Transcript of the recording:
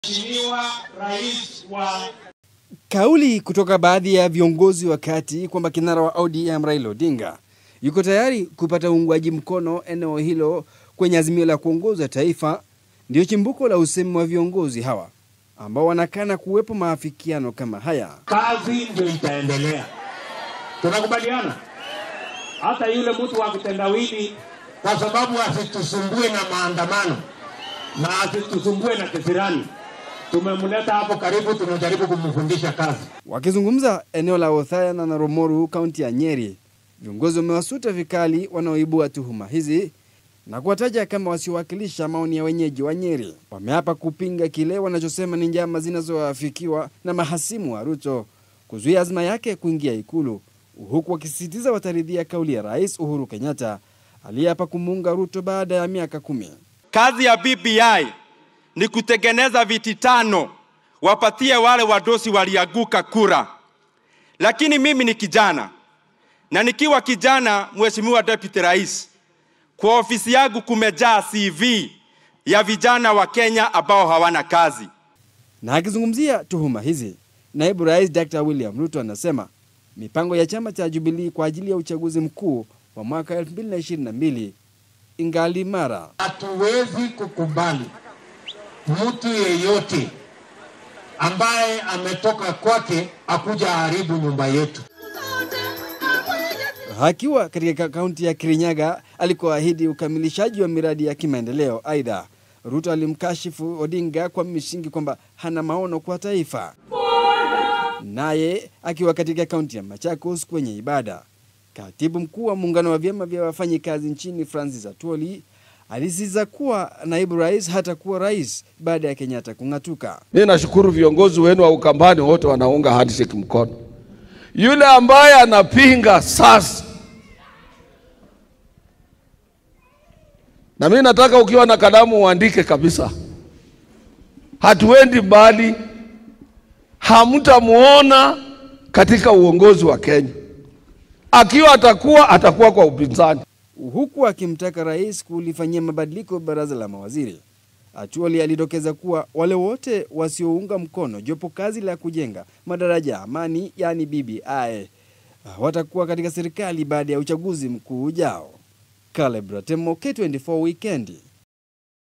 Mheshimiwa Rais wa Kauli kutoka baadhi ya viongozi wa kati kwamba kinara wa ODM Raila Odinga yuko tayari kupata uungwaji mkono eneo hilo kwenye azimio la kuongoza taifa ndio chimbuko la usemi wa viongozi hawa ambao wanakana kuwepo maafikiano kama haya. kazi ndio itaendelea. Tunakubaliana? Hata yule mtu wa kitendawili, kwa sababu asitusumbue na maandamano na asitusumbue na kisirani, tumemleta hapo karibu, tunajaribu kumfundisha kazi. Wakizungumza eneo la Othaya na Naromoru, kaunti ya Nyeri, viongozi wamewasuta vikali wanaoibua tuhuma hizi na kuwataja kama wasiowakilisha maoni ya wenyeji wa Nyeri. Wameapa kupinga kile wanachosema ni njama zinazoafikiwa na mahasimu wa Ruto kuzuia azma yake kuingia Ikulu, huku wakisisitiza wataridhia kauli ya Rais Uhuru Kenyatta aliyeapa kumuunga Ruto baada ya miaka kumi. Kazi ya BBI ni kutengeneza viti tano wapatie wale wadosi waliaguka kura. Lakini mimi ni kijana na nikiwa kijana, Mheshimiwa Deputy Rais, kwa ofisi yangu kumejaa CV ya vijana wa Kenya ambao hawana kazi. Na akizungumzia tuhuma hizi, naibu rais Dr. William Ruto anasema mipango ya chama cha Jubilee kwa ajili ya uchaguzi mkuu wa mwaka 2022 ingali imara. Hatuwezi kukubali mtu yeyote ambaye ametoka kwake akuja haribu nyumba yetu. Akiwa katika kaunti ya Kirinyaga alikoahidi ukamilishaji wa miradi ya kimaendeleo. Aidha, Ruto alimkashifu Odinga kwa misingi kwamba hana maono kwa taifa. Naye akiwa katika kaunti ya Machakos kwenye ibada, katibu mkuu wa muungano wa vyama vya wafanyikazi nchini Francis Atwoli alisisitiza kuwa naibu rais hatakuwa rais baada ya Kenyatta kung'atuka. Mimi nashukuru viongozi wenu wa Ukambani wote wanaunga handshake mkono. Yule ambaye anapinga sasa, na mimi nataka ukiwa na kalamu uandike kabisa, hatuendi mbali, hamtamuona katika uongozi wa Kenya. Akiwa atakuwa atakuwa kwa upinzani. huku akimtaka rais kulifanyia mabadiliko baraza la mawaziri. Atuoli alidokeza kuwa wale wote wasiounga mkono jopo kazi la kujenga madaraja ya amani yaani BBI watakuwa katika serikali baada ya uchaguzi mkuu ujao. Caleb Ratemo, K24 Wikendi.